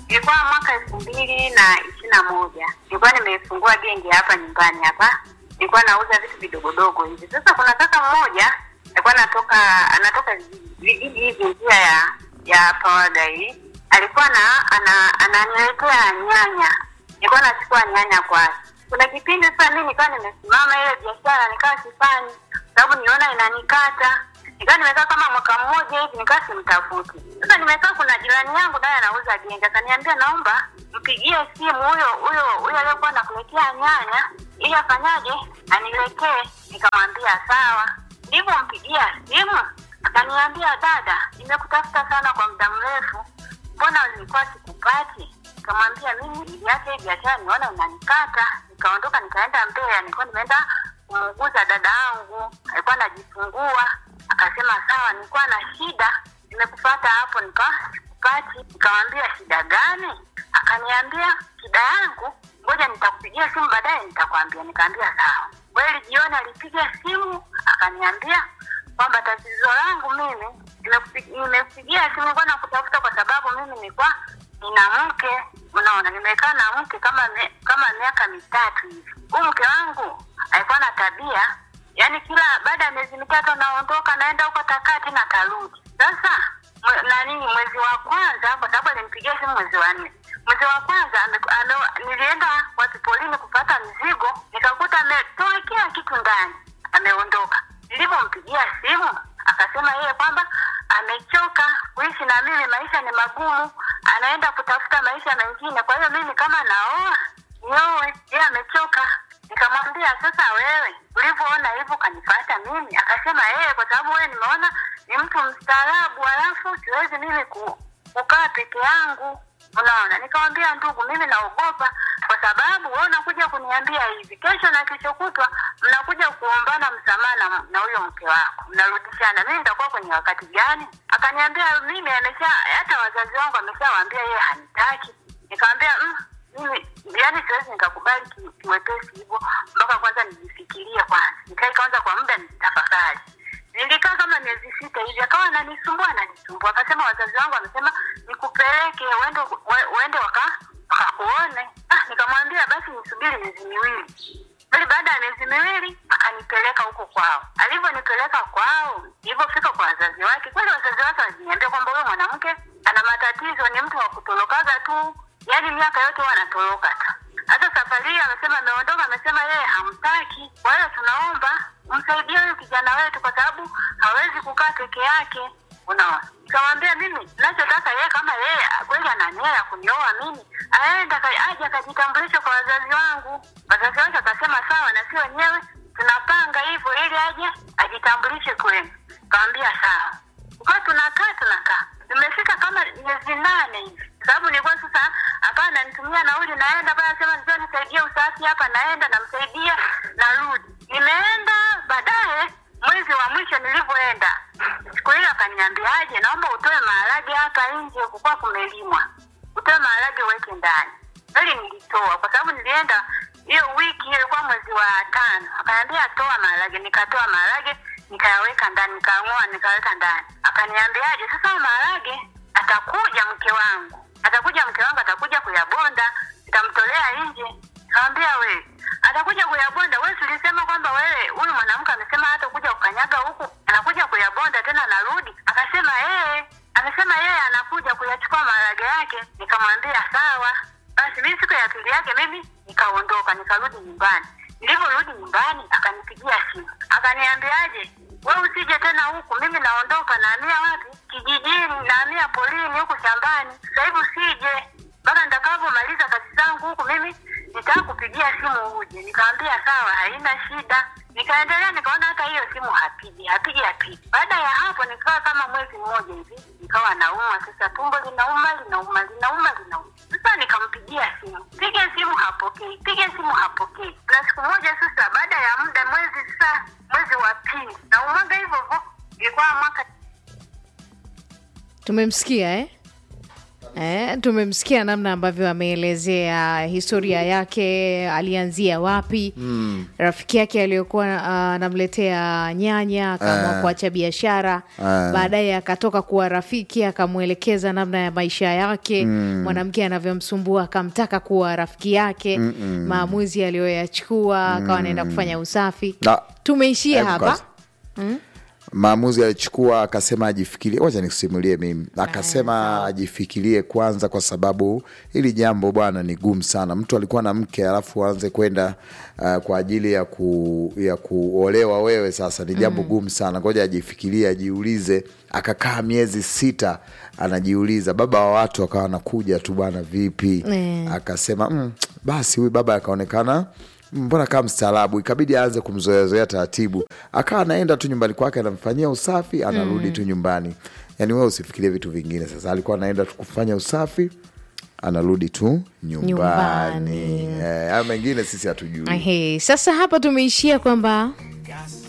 ilikuwa mwaka elfu mbili na ishirini na moja nilikuwa nimefungua genge hapa nyumbani hapa nilikuwa nauza vitu vidogodogo hivi sasa kuna kaka mmoja alikuwa anatoka anatoka vijiji hivi njia ya ya pawaga hii alikuwa na ana ananiletea nyanya nilikuwa nachukua nyanya kwake kuna kipindi sasa mi nikawa nimesimama ile biashara nikawa sifanyi sababu niona inanikata nikawa nimekaa kama mwaka mmoja hivi nikawa simtafuti sasa nimekaa kuna jirani yangu naye anauza genge akaniambia naomba mpigie simu huyo huyo huyo aliyekuwa nakuletea nyanya ili afanyaje aniletee nikamwambia sawa nilivyompigia simu akaniambia dada nimekutafuta sana kwa muda mrefu mbona nilikuwa sikupati nikamwambia mimi niliacha hii biashara niona inanikata nikaondoka nikaenda mbeya nilikuwa nimeenda kumuuguza dada yangu alikuwa anajifungua akasema sawa nilikuwa na shida nimekupata hapo nika sikupati nikamwambia shida gani akaniambia shida yangu ngoja nitakupigia simu baadaye nitakwambia nikaambia sawa kweli jioni alipiga simu akaniambia kwamba tatizo langu mimi nimekupi- nimekupigia simu kwa nakutafuta kwa sababu mimi nilikuwa nina mke unaona nimekaa na mke kama me, kama miaka mitatu hivi huu mke wangu alikuwa na tabia yani kila baada ya miezi mitatu anaondoka naenda huko takati na tarudi sasa mwe- nani mwezi wa kwanza kwa sababu alimpigia simu mwezi wa nne mwezi wa kwanza ame, ame, nilienda watu polini kupata mzigo nikakuta ametoa kila kitu ndani ameondoka nilivyompigia simu akasema yeye kwamba amechoka kuishi na mimi maisha ni magumu anaenda kutafuta maisha mengine kwa hiyo mimi kama naoa nioe yeye amechoka nikamwambia sasa wewe ulivyoona hivyo kanifata mimi akasema yeye kwa sababu wewe nimeona ni mtu mstaarabu alafu siwezi mimi ku, kukaa peke yangu unaona nikamwambia ndugu mimi naogopa kwa sababu wewe unakuja kuniambia hivi kesho na kesho kutwa mnakuja kuombana msamaha na- na huyo mke wako mnarudishana mimi nitakuwa kwenye wakati gani akaniambia mimi amesha hata wazazi wangu ameshawaambia yeye hanitaki nikamwambia mm, mimi yani siwezi nikakubali ki- kiwepesi hivyo mpaka kwanza nijifikirie kwanza nikae kwanza kwa muda nitafakari nilikaa kama miezi sita hivi akawa ananisumbua ananisumbua akasema wazazi wangu wamesema nikupeleke uende ue- uende waka wakakuone ah, nikamwambia basi nisubiri miezi miwili bali baada ya miezi miwili akanipeleka huko kwao alivyonipeleka kwao nilivyofika kwa wazazi wake kweli wazazi wake waliniambia kwamba huyo mwanamke ana matatizo ni mtu wa kutorokaga tu yaani miaka yote huwa anatoroka tu hata safari hii amesema ameondoka amesema yeye hamtaki kwa hiyo tunaomba msaidie huyu kijana wetu kwa sababu hawezi kukaa peke yake unaona nikamwambia mimi nachotaka yeye kama yeye kweli ana nia ya kunioa mimi aende aka- aje akajitambulisha kwa wazazi wangu wazazi wake akasema sawa na si wenyewe tunapanga hivyo ili aje ajitambulishe kwenu kawambia sawa kwa tunakaa tunakaa nimefika kama miezi nane hivi sababu nilikuwa sasa akawa ananitumia nauli naenda pale sema njoo nisaidie usafi hapa naenda namsaidia narudi nimeenda baadaye mwezi wa mwisho nilivyoenda siku hiyo akaniambiaje naomba utoe maharage hapa nje kukuwa kumelimwa utoe maharage uweke ndani kweli nilitoa kwa sababu nilienda hiyo wiki hiyo ilikuwa mwezi wa tano akaniambia toa maharage nikatoa maharage nikayaweka ndani nikang'oa nikaweka ndani akaniambiaje sasa hayo maharage atakuja mke wangu atakuja mke wangu atakuja kuyabonda nitamtolea nje kawambia wewe atakuja kuyabonda wewe tulisema kwamba wewe huyu mwanamke amesema hata kuja kukanyaga huku anakuja kuyabonda tena narudi akasema yeye amesema yeye anakuja kuyachukua maharage yake nikamwambia sawa basi mimi siku ya pili yake mimi nikaondoka nikarudi nyumbani nilivyorudi nyumbani akanipigia simu akaniambiaje we usije tena huku mimi naondoka naamia wapi kijijini naamia polini huku shambani sasa hivi usije mpaka nitakavyomaliza kazi zangu huku mimi nitaka kupigia simu uje nikamwambia sawa haina shida nikaendelea nikaona hata hiyo simu hapigi hapigi hapigi baada ya hapo nikawa kama mwezi mmoja hivi nikawa nauma sasa tumbo linauma linauma linauma linauma sasa nikampigia simu piga simu hapokei piga simu hapokei na siku moja sasa baada ya muda mwezi sasa mwezi wa pili naumaga hivyo hivyo ilikuwa mwaka tumemsikia eh? Eh, tumemsikia namna ambavyo ameelezea historia yake, alianzia wapi mm. rafiki yake aliyokuwa ah, anamletea nyanya akaamua Ah. kuacha biashara Ah. baadaye akatoka kuwa rafiki akamwelekeza namna ya maisha yake mwanamke anavyomsumbua akamtaka kuwa rafiki yake maamuzi aliyoyachukua akawa anaenda kufanya usafi Na- tumeishia Hebu hapa kwanza. maamuzi alichukua akasema ajifikirie wacha nikusimulie mimi akasema ajifikirie kwanza kwa sababu hili jambo bwana ni gumu sana mtu alikuwa na mke alafu aanze kwenda uh, kwa ajili ya, ku, ya kuolewa wewe sasa ni jambo gumu sana ngoja ajifikirie ajiulize akakaa miezi sita anajiuliza baba wa watu akawa anakuja tu bwana vipi Eh. akasema mm, basi huyu baba akaonekana mbona kama mstaarabu ikabidi aanze kumzoeazoea taratibu akawa anaenda tu nyumbani kwake anamfanyia usafi anarudi tu nyumbani yaani wewe usifikirie vitu vingine sasa alikuwa anaenda tu kufanya usafi anarudi tu nyumbani, Nyumbani. Eh, haya mengine sisi hatujui Ehe, sasa hapa tumeishia kwamba